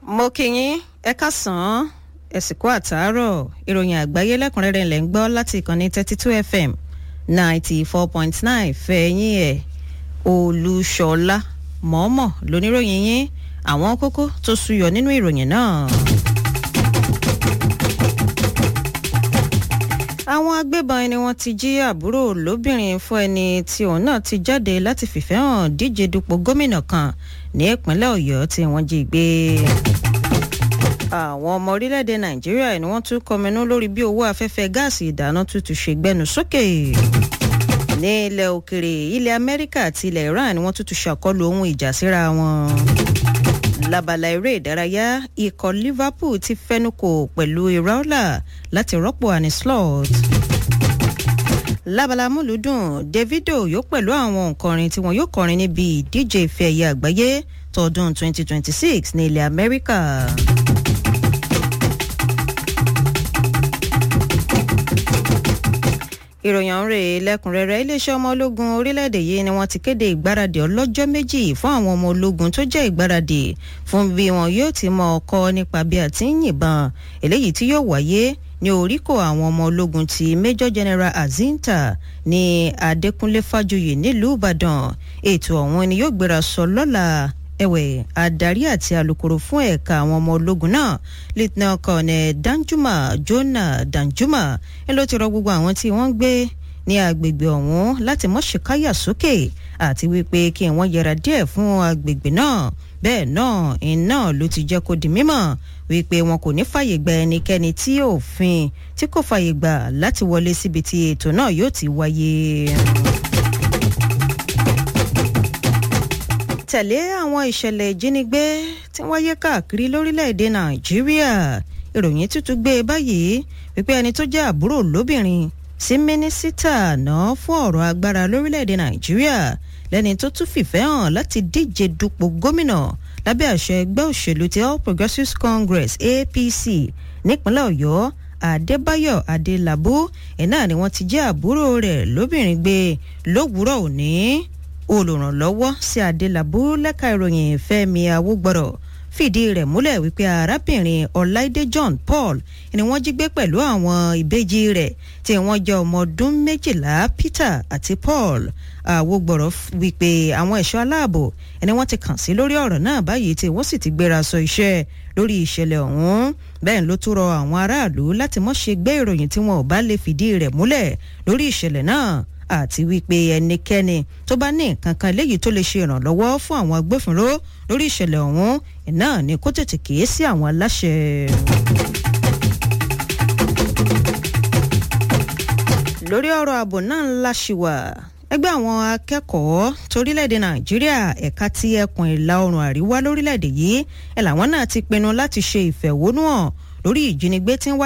mo kí yín ẹ káàsán ẹ sì kú àtàárọ̀ ìròyìn àgbáyé lẹ́kùnrẹ́rẹ́ ilẹ̀ ń gbọ́ láti ìkànnì thirty two fm ninety four point nine fẹ̀yìn ẹ̀ olùṣọ́lá mọ̀ọ́mọ̀ lóníròyìn yín àwọn kókó tó ṣúyọ nínú ìròyìn náà. àwọn agbébọn ẹni wọ́n ti jí àbúrò lóbìnrin fún ẹni tí òun náà ti jáde láti fìfẹ́ hàn díje dupò gómìnà kan ní ìpínlẹ̀ ọ̀yọ́ tí wọ́n jí gbé. àwọn ọmọ orílẹ̀-èdè nàìjíríà ni wọ́n tún kọminú lórí bí owó afẹ́fẹ́ gáàsì ìdáná tuntun ṣe gbẹnu sókè. ní ilẹ̀ òkèrè ilẹ̀ amẹ́ríkà àti ilẹ̀ iran ni wọ́n tún tún ṣàkọlù ohun ìjà síra wọn labala eré ìdárayá ikọ̀ liverpool ti fẹnukò pẹ̀lú iraola láti rọ́pò annie slot. labala múlùdùn davido yóò pẹ̀lú àwọn òǹkọrin tí wọn yóò kọrin níbi ìdíje ife ẹ̀yẹ àgbáyé tọdún 2026 ní ilẹ̀ amẹ́ríkà. ìròyìn ọ̀hún rèé lẹ́kùnrẹ́rẹ́ iléeṣẹ́ ọmọ ológun orílẹ̀-èdè yìí ni wọ́n ti kéde ìgbáradì ọlọ́jọ́ méjì fún àwọn ọmọ ológun tó jẹ́ ìgbáradì fún bí wọn yóò ti mọ ọkọ nípa bí a ti ń yìnbọn eléyìí tí yóò wáyé ní oríkò àwọn ọmọ ológun ti major general azinta ní adékúnlé fájuyì nílùú ìbàdàn ètò ọ̀hún ni yóò gbéra sọ lọ́la ẹ̀wẹ̀ adarí àti alukoro fún ẹ̀ka àwọn ọmọ ológun náà lieutenant colonel danjuma jona danjuma ẹ ló ti rọ gbogbo àwọn tí wọ́n ń gbé ní agbègbè ọ̀hún láti mọ́ ṣèkáyà sókè àti wípé kí wọ́n yẹra díẹ̀ fún agbègbè náà bẹ́ẹ̀ náà iná ló ti jẹ́ kó di mímọ̀ wípé wọn kò ní fàyè gba ẹnikẹ́ni tí òfin tí kò fàyè gbà láti wọlé síbi tí ètò náà yóò ti wáyé. tẹ̀lé àwọn ìṣẹ̀lẹ̀ ìjínigbé tí wáyé káàkiri lórílẹ̀‐èdè nàìjíríà ìròyìn tuntun gbé e báyìí wípé ẹni tó jẹ́ àbúrò lóbìnrin sí mínísítà náà fún ọ̀rọ̀ agbára lórílẹ̀‐èdè nàìjíríà lẹ́ni tó tún fìfẹ́ hàn láti díje dupò gómìnà lábẹ́ àṣẹ ẹgbẹ́ òṣèlú ti all progressives congress apc nípínlẹ̀ ọ̀yọ́ adébáyọ̀ adélábù ẹ̀ náà ni wọ́n ti jẹ́ àbúrò rẹ̀ lóbìnrin gbé lówùúrọ̀ òní olùrànlọ́wọ́ sí adélábù lẹ́ka ìròyìn fẹ́mi awúgbọ̀rọ̀ fìdí rẹ̀ múlẹ̀ wípé arábìnrin ọláìdé john paul ni wọ́n jí gbé pẹ̀lú àwọn ìbejì rẹ̀ tí wọ́n jẹ́ ọmọ ọdún méjìlá peter àti paul awúgbọ̀rọ̀ wípé àwọn ẹ̀ṣọ́ aláàbò ni wọ́n ti kàn sí lórí ọ̀rọ̀ náà báyìí tí wọ́n sì ti gbéra sọ iṣẹ́ lórí ìṣẹ̀lẹ̀ ọ̀hún bẹ́ẹ̀ ló tún rọ àwọn aráàlú láti mọ́ ṣe gbé ìròyìn tí wọn ò bá lè fìdí rẹ̀ múlẹ̀ lórí ìṣẹ̀lẹ̀ náà àti wípé ẹnikẹ́ni tó bá ní nǹkan kan léyìí tó lè ṣe ìrànlọ́wọ́ fún àwọn agbófinró lórí ìṣẹ̀lẹ̀ ọ̀hún náà ni kó tètè kéé sí àwọn aláṣẹ. lórí ọ̀rọ̀ ààbò náà ńlá ṣì wà ẹgbẹ́ àwọn akẹ́kọ̀ọ́ torílẹ̀-èdè nàìjíríà ẹ̀ka ti ẹkùn ìlà oòrùn àríwá lórílẹ̀-èdè yìí ẹ̀ làwọn náà ti pinnu láti ṣe ìfẹ̀hónúhàn lórí ìjínigbé tí ń wá